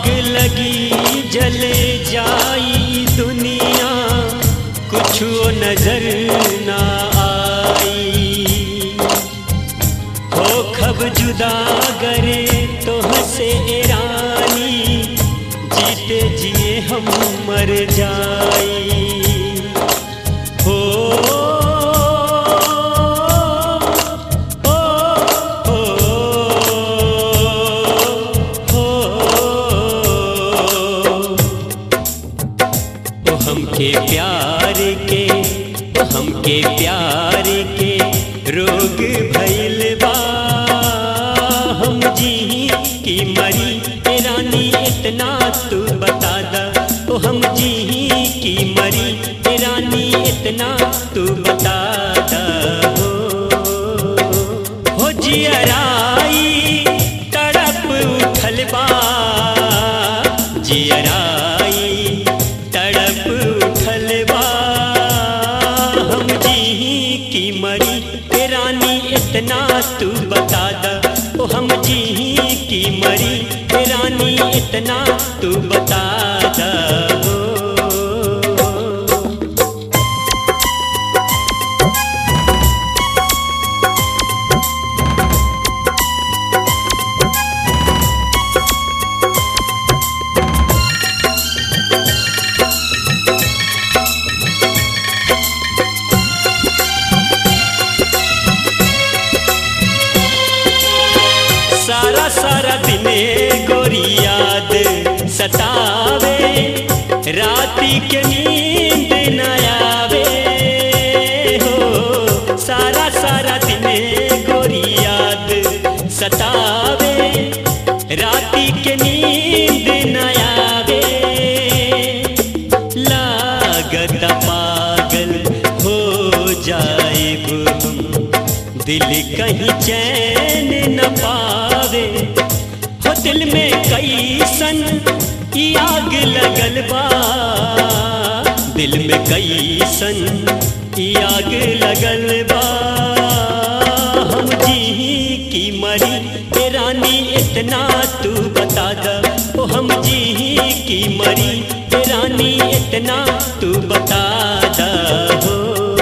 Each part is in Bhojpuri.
आग लगी जले जाई दुनिया कुछ नजर ना आई हो खब जुदा करे तो हंसे रानी जीते जिए हम मर जाई हो ओ, ओ, ओ, ओ हमके प्यार के ओ हमके प्यार के रोग भइल बा हम जी की मरी ए रानी इतना तू बता दा ओ हम जी की मरी ए रानी इतना तू बता दा हो हो जियराई तड़प उठल बा जियराई तड़प उठल बा हम जी की मरी ए रानी इतना तू बता दा ओ हम जी की मरी ए रानी इतना तू बता दा हो सारा सारा दिने गोरी याद सतावे राती के नींद न आवे हो सारा सारा दिने गोरी याद सतावे राती के नींद न आवे लागत पागल हो जाए हम दिल कहीं चैन न पावे हो दिल में कैसन ई आग लगल बा दिल में कैसन ई आग लगल बा हम जी की मरी ए रानी इतना तू बता दा ओ हम जी की मरी ए रानी इतना तू बता दा हो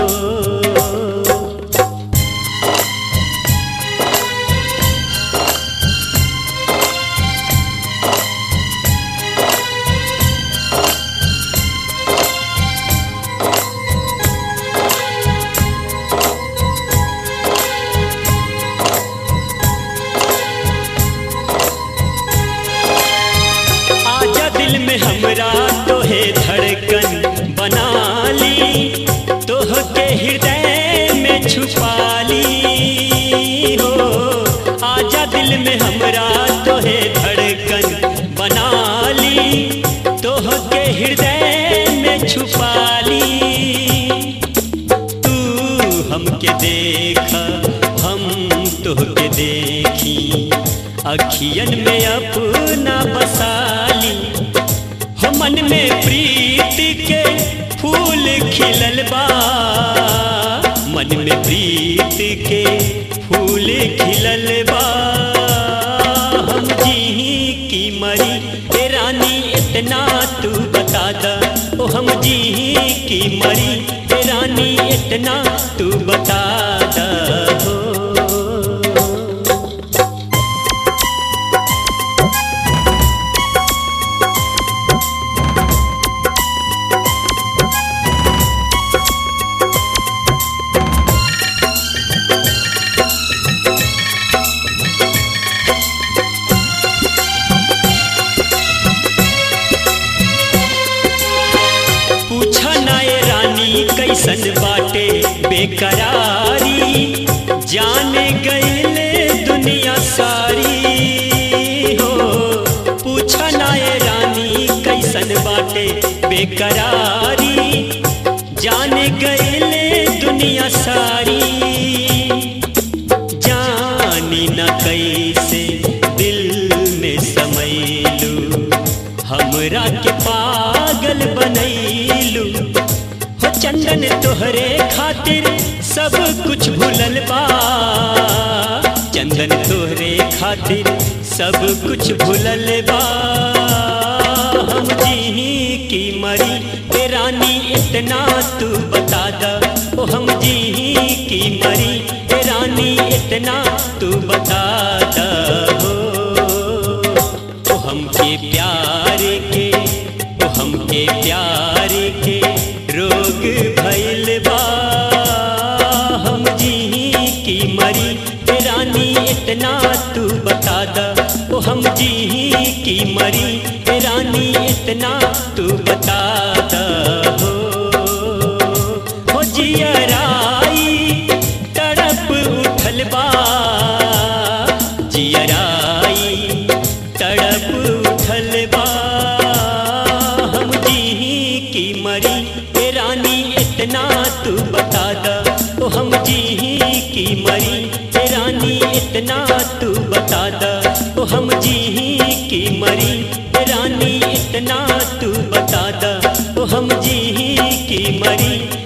आजा दिल में हमरा तोहे धड़कन बना ली तोह के हृदय में छुपा ली हो आजा दिल में हमरा तोहे धड़कन बना ली तोह के हृदय में छुपा ली तू हमके देखा हम तोहके देखी अखियन में अपना बसाली हो मन में प्रीत के फूल खिलल बा मन में प्रीत के फूल खिलल बा हम जी की मरी ए रानी इतना तू बता दा ओ हम जी की मरी ए रानी इतना तू बता दा हो पूछा नाए रानी कैसन बाटे बेकरारी जान गईले दुनिया सारी हो पूछा नाए रानी कैसन बाटे बेकरारी जान गईले दुनिया सारी जानी न कैसे दिल में समैलू हमरा के पागल बनैलू हो चंदन तोहरे खातिर सब कुछ भूलल बा चंदन तोहरे खातिर सब कुछ भूलल बा जी की मरी ए रानी इतना तू बता द ओ हम जी की मरी ए रानी इतना तू बता द हो ओ हमके प्यार के ओ हमके प्यार के रोग भइल बा हम जी की मरी ए रानी इतना तू बता द ओ हम जी की मरी ए रानी इतना तू बता द हो हो जियराई तड़प उठल बा जियराई तड़प उठल बा हम जी की मरी ए रानी इतना तू बता द ओ हम जी की मरी ए रानी इतना तू बता द ओ हम जी की मरी ए रानी इतना तू बता द ओ हम जी की मरी